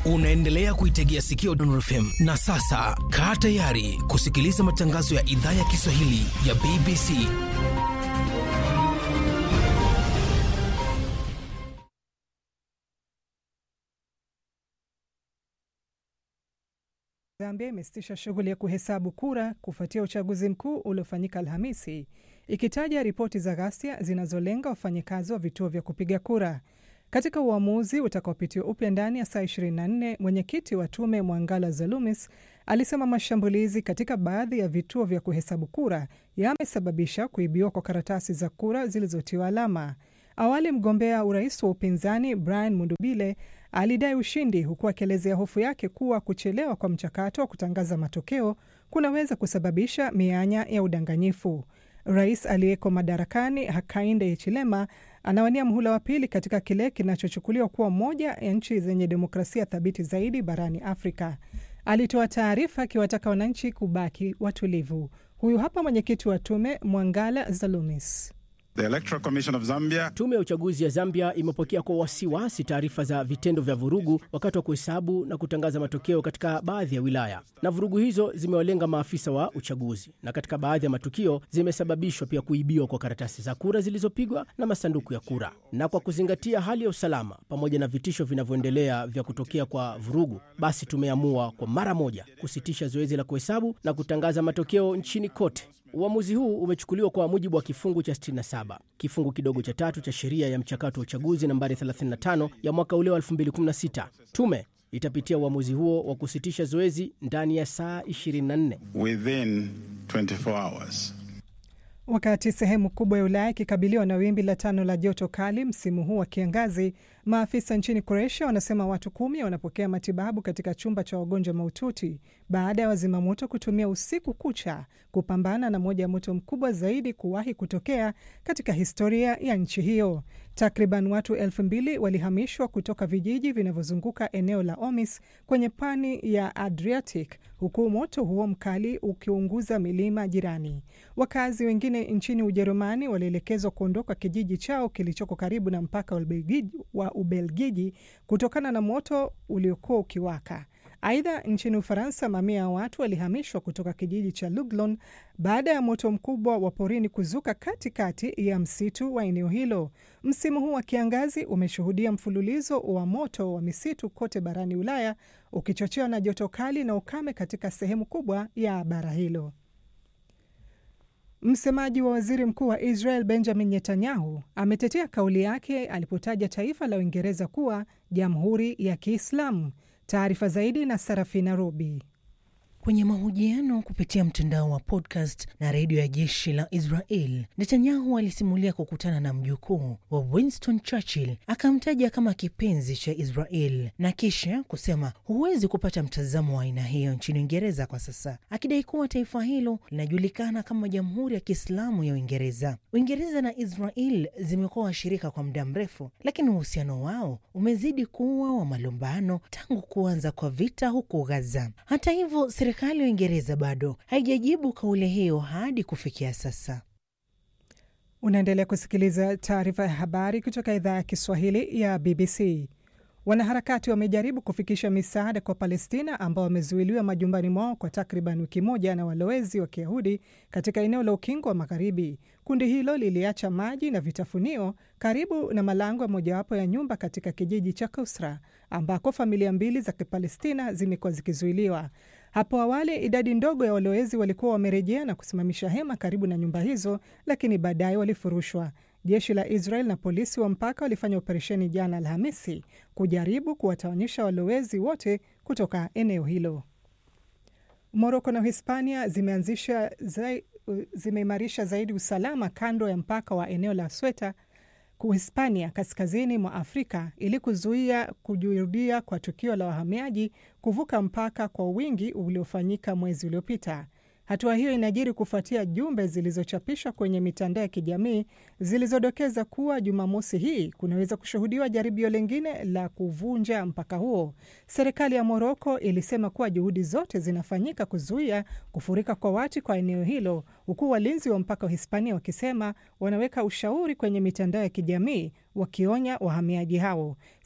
Unaendelea kuitegea sikio Dondor FM na sasa kaa tayari kusikiliza matangazo ya idhaa ya Kiswahili ya BBC. Zambia imesitisha shughuli ya kuhesabu kura kufuatia uchaguzi mkuu uliofanyika Alhamisi, ikitaja ripoti za ghasia zinazolenga wafanyakazi wa vituo vya kupiga kura. Katika uamuzi utakaopitiwa upya ndani ya saa 24, mwenyekiti wa tume Mwangala Zalumis alisema mashambulizi katika baadhi ya vituo vya kuhesabu kura yamesababisha kuibiwa kwa karatasi za kura zilizotiwa alama. Awali mgombea urais wa upinzani Brian Mundubile alidai ushindi huku akielezea hofu yake kuwa kuchelewa kwa mchakato wa kutangaza matokeo kunaweza kusababisha mianya ya udanganyifu. Rais aliyeko madarakani Hakainde Hichilema anawania mhula wa pili katika kile kinachochukuliwa kuwa moja ya nchi zenye demokrasia thabiti zaidi barani Afrika. Alitoa taarifa akiwataka wananchi kubaki watulivu. Huyu hapa mwenyekiti wa tume Mwangala Zalumis. The Electoral Commission of Zambia. Tume ya uchaguzi ya Zambia imepokea kwa wasiwasi taarifa za vitendo vya vurugu wakati wa kuhesabu na kutangaza matokeo katika baadhi ya wilaya, na vurugu hizo zimewalenga maafisa wa uchaguzi, na katika baadhi ya matukio zimesababishwa pia kuibiwa kwa karatasi za kura zilizopigwa na masanduku ya kura. Na kwa kuzingatia hali ya usalama pamoja na vitisho vinavyoendelea vya kutokea kwa vurugu, basi tumeamua kwa mara moja kusitisha zoezi la kuhesabu na kutangaza matokeo nchini kote. Uamuzi huu umechukuliwa kwa mujibu wa kifungu cha 67 kifungu kidogo cha tatu cha sheria ya mchakato wa uchaguzi nambari 35 ya mwaka ule wa 2016. Tume itapitia uamuzi huo wa kusitisha zoezi ndani ya saa 24 Within 24 hours. Wakati sehemu kubwa ya Ulaya ikikabiliwa na wimbi la tano la joto kali msimu huu wa kiangazi, maafisa nchini Croatia wanasema watu kumi wanapokea matibabu katika chumba cha wagonjwa mahututi baada ya wazimamoto kutumia usiku kucha kupambana na moja ya moto mkubwa zaidi kuwahi kutokea katika historia ya nchi hiyo. Takriban watu elfu mbili walihamishwa kutoka vijiji vinavyozunguka eneo la Omis kwenye pwani ya Adriatic, huku moto huo mkali ukiunguza milima jirani. Wakazi wengine nchini Ujerumani walielekezwa kuondoka kijiji chao kilichoko karibu na mpaka wa Ubelgiji kutokana na moto uliokuwa ukiwaka. Aidha, nchini Ufaransa, mamia ya watu walihamishwa kutoka kijiji cha Luglon baada ya moto mkubwa wa porini kuzuka katikati ya msitu wa eneo hilo. Msimu huu wa kiangazi umeshuhudia mfululizo wa moto wa misitu kote barani Ulaya, ukichochewa na joto kali na ukame katika sehemu kubwa ya bara hilo. Msemaji wa waziri mkuu wa Israel Benjamin Netanyahu ametetea kauli yake alipotaja taifa la Uingereza kuwa jamhuri ya Kiislamu. Taarifa zaidi na Sarafina Robi. Kwenye mahojiano kupitia mtandao wa podcast na redio ya jeshi la Israel, Netanyahu alisimulia kukutana na mjukuu wa Winston Churchill, akamtaja kama kipenzi cha Israel na kisha kusema huwezi kupata mtazamo wa aina hiyo nchini Uingereza kwa sasa, akidai kuwa taifa hilo linajulikana kama Jamhuri ya Kiislamu ya Uingereza. Uingereza na Israel zimekuwa washirika kwa muda mrefu, lakini uhusiano wao umezidi kuwa wa malumbano tangu kuanza kwa vita huko Gaza. Hata hivyo serikali ya Uingereza bado haijajibu kauli hiyo hadi kufikia sasa. Unaendelea kusikiliza taarifa ya habari kutoka idhaa ya Kiswahili ya BBC. Wanaharakati wamejaribu kufikisha misaada kwa Palestina ambao wamezuiliwa majumbani mwao kwa takriban wiki moja na walowezi wa Kiyahudi katika eneo la Ukingo wa Magharibi. Kundi hilo liliacha maji na vitafunio karibu na malango ya mojawapo ya nyumba katika kijiji cha Kusra ambako familia mbili za Kipalestina zimekuwa zikizuiliwa. Hapo awali idadi ndogo ya walowezi walikuwa wamerejea na kusimamisha hema karibu na nyumba hizo, lakini baadaye walifurushwa. Jeshi la Israel na polisi wa mpaka walifanya operesheni jana Alhamisi kujaribu kuwatawanyisha walowezi wote kutoka eneo hilo. Moroko na Hispania zimeanzisha zai, zimeimarisha zaidi usalama kando ya mpaka wa eneo la Sweta Uhispania kaskazini mwa Afrika ili kuzuia kujirudia kwa tukio la wahamiaji kuvuka mpaka kwa wingi uliofanyika mwezi uliopita. Hatua hiyo inajiri kufuatia jumbe zilizochapishwa kwenye mitandao ya kijamii zilizodokeza kuwa Jumamosi hii kunaweza kushuhudiwa jaribio lingine la kuvunja mpaka huo. Serikali ya Moroko ilisema kuwa juhudi zote zinafanyika kuzuia kufurika kwa watu kwa eneo hilo, huku walinzi wa mpaka wa Hispania wakisema wanaweka ushauri kwenye mitandao ya kijamii wakionya wahamiaji hao.